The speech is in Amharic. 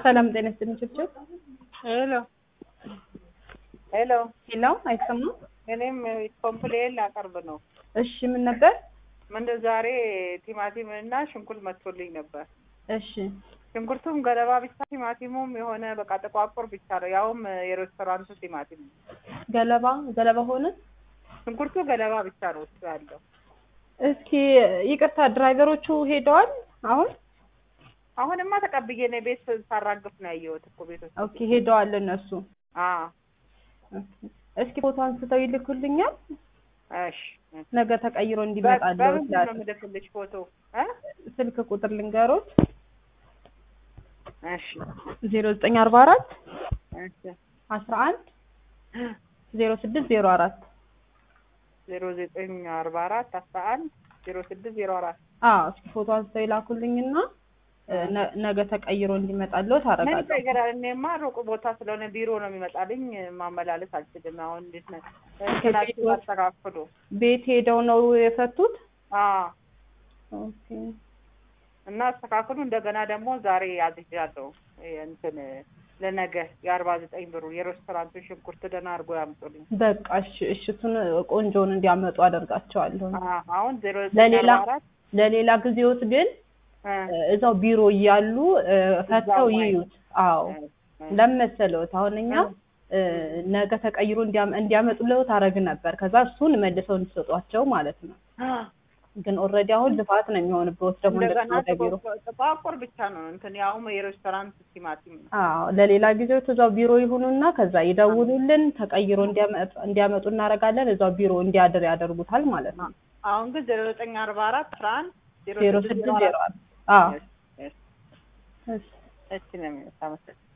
ሰላም ጤና ይስጥልኝ ችብችብ። ሄሎ ሄሎ፣ ሄሎ አይሰማም? እኔም ኮምፕሌን ላቀርብ ነው። እሺ ምን ነበር? ምንድን ዛሬ ቲማቲም እና ሽንኩርት መጥቶልኝ ነበር። እሺ ሽንኩርቱም ገለባ ብቻ፣ ቲማቲሙም የሆነ በቃ ጥቋቁር ብቻ ነው። ያውም የሬስቶራንቱ ቲማቲም ነው። ገለባ ገለባ ሆነ። ሽንኩርቱ ገለባ ብቻ ነው ውስጡ ያለው። እስኪ ይቅርታ ድራይቨሮቹ ሄደዋል አሁን? አሁንማ ተቀብዬ ነው ቤት ሳራግፍ ነው ያየሁት እኮ ቤት ውስጥ። ኦኬ ሄደዋል እነሱ። አዎ ኦኬ። እስኪ ፎቶ አንስተው ይልኩልኛል እሺ። ነገ ተቀይሮ እንዲመጣለው በምንድን ነው የምልክልሽ ፎቶ እ ስልክ ቁጥር ልንገሮት እሺ ዜሮ ዘጠኝ አርባ አራት እሺ አስራ አንድ ዜሮ ስድስት ዜሮ አራት ዜሮ ዘጠኝ አርባ አራት አስራ አንድ ዜሮ ስድስት ዜሮ አራት አዎ እስኪ ፎቶ አንስተው ይላኩልኝና ነ- ነገ ተቀይሮ እንዲመጣለው ምን ታረጋለሁ። ይቀይራል? እኔማ ሩቅ ቦታ ስለሆነ ቢሮ ነው የሚመጣልኝ። ማመላለስ አልችልም። አሁን እንዴት ነው እንትናችሁ አስተካክሉ። ቤት ሄደው ነው የፈቱት? አዎ ኦኬ እና አስተካክሉ። እንደገና ደግሞ ዛሬ አዝዣለሁ እንትን ለነገ የአርባ ዘጠኝ ብሩ የሬስቶራንቱ ሽንኩርት ደህና አድርጎ ያምጡልኝ። በቃ እሺ፣ እሺ እሱን ቆንጆውን እንዲያመጡ አደርጋቸዋለሁ። አዎ፣ አሁን ዜሮ ዘጠኝ ለሌላ አርባ አራት ለሌላ ጊዜዎት ግን እ እዛው ቢሮ እያሉ እ፣ ፈተው ማየት። ይዩት። አዎ እ፣ ለመሰለውት አሁን እኛ እ፣ ነገ ተቀይሮ እንዲያመ- እንዲያመጡልዎት አደርግ ነበር። ከዛ እሱን መልሰው እንዲሰጧቸው ማለት ነው። ግን ኦልሬዲ አሁን ልፋት ነው የሚሆንበት ደግሞ እንደገና እንደገና ወደ ቢሮ ጥቋቁር- ጥቋቁር ብቻ ነው እንትን ያውም የሬስቶራንት ቲማቲም ነው። አዎ ለሌላ ጊዜው እዛው ቢሮ ይሁኑና ከዛ ይደውሉልን ተቀይሮ እንዲያመጡ እንዲያመጡ እናደርጋለን። እዛው ቢሮ እንዲያድር ያደርጉታል ማለት ነው። አሁን ግን ዜሮ ዘጠኝ አርባ አራት አስራ አንድ ዜሮ ስድስት ዜሮ አራት አዎ እሺ፣ እሺ፣ እሺ እሺ ነው የሚለው። አመሰግናለሁ።